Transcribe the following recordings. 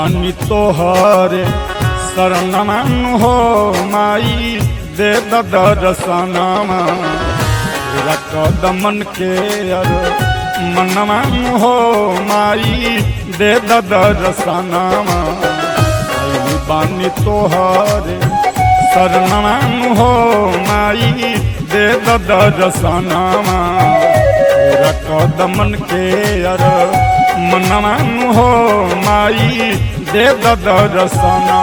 बानी तोहरे शरणमन हो माई दे दर्शनमा पूरा कदमन के अर मनमन हो माई दे दर्शनमा आइली बानी तोहरे शरणमन हो माई दे दर्शनमा पूरा कदमन के अर मनमन हो माई दे दर्शनमा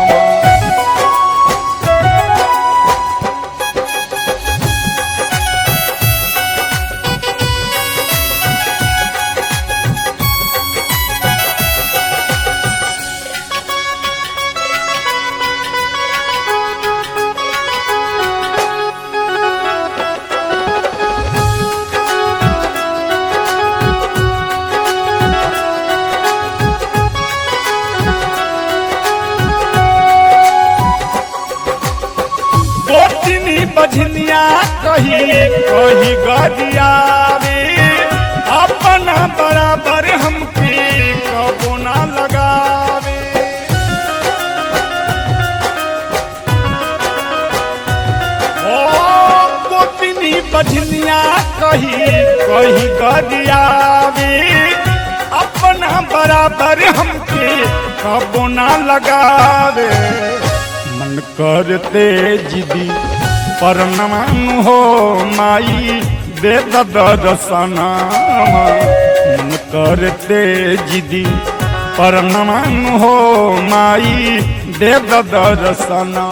गोतिनी बझनिया कही कही गरियावे अपना बराबर हमके कबो ना लगावे ओ गोतिनी बझनिया कही कही गरियावे अपना बराबर हमके कबो ना लगावे मन करते जिदी पर नमन हो माई दे दर्शना मन करते जिदी पर नमन हो माई दे दर्शना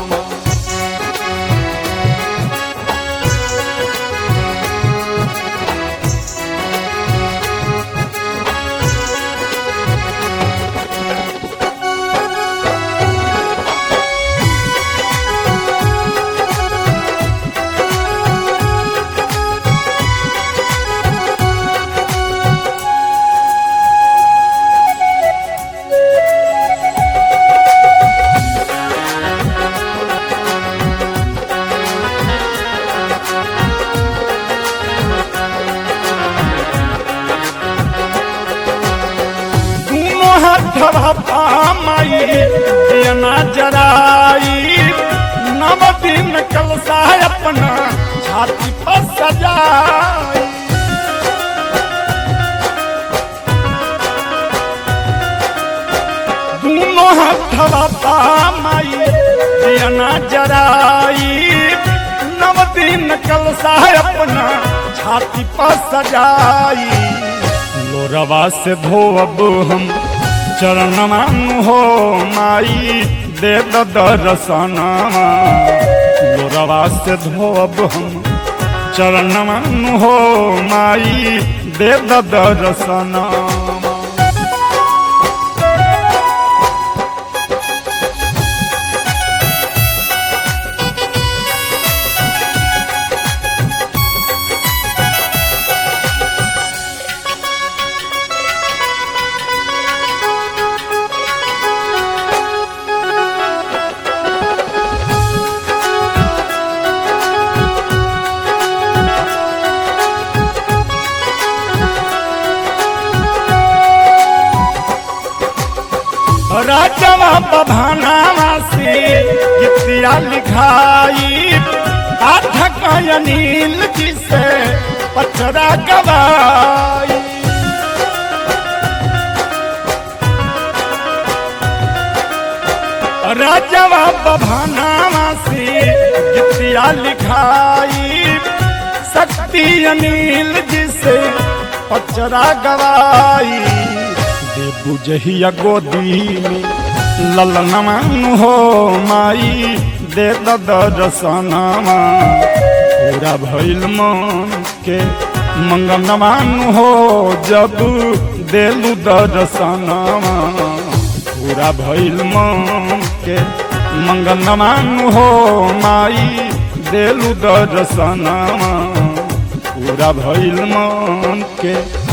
दोनों हाथ पामाई दियना जराई नव दिन कलसा अपना छाती पर सजाई दोनों हाथ पामाई दियना जराई नव दिन कलसा अपना छाती पर सजाई लोरवा से धोब हम चरणमान हो माई दे दर्शना लोरवा से धोब हम चरणमान हो माई दे दर्शना राजवा बभानावा से गीतिया लिखाई पाठक अनिल जी से पचरा गवाई राजवा बभानावा से गीतिया लिखाई शक्ति अनिल जी से पचरा गवाई देबू जहिया गोदी में ललनमान हो माई दे दर्शनमा पूरा भइल मन के मंगनमान हो जब देलू दर्शनमा पूरा भइल मन के मंगनमान हो माई देलू दर्शनमा पूरा भइल मन के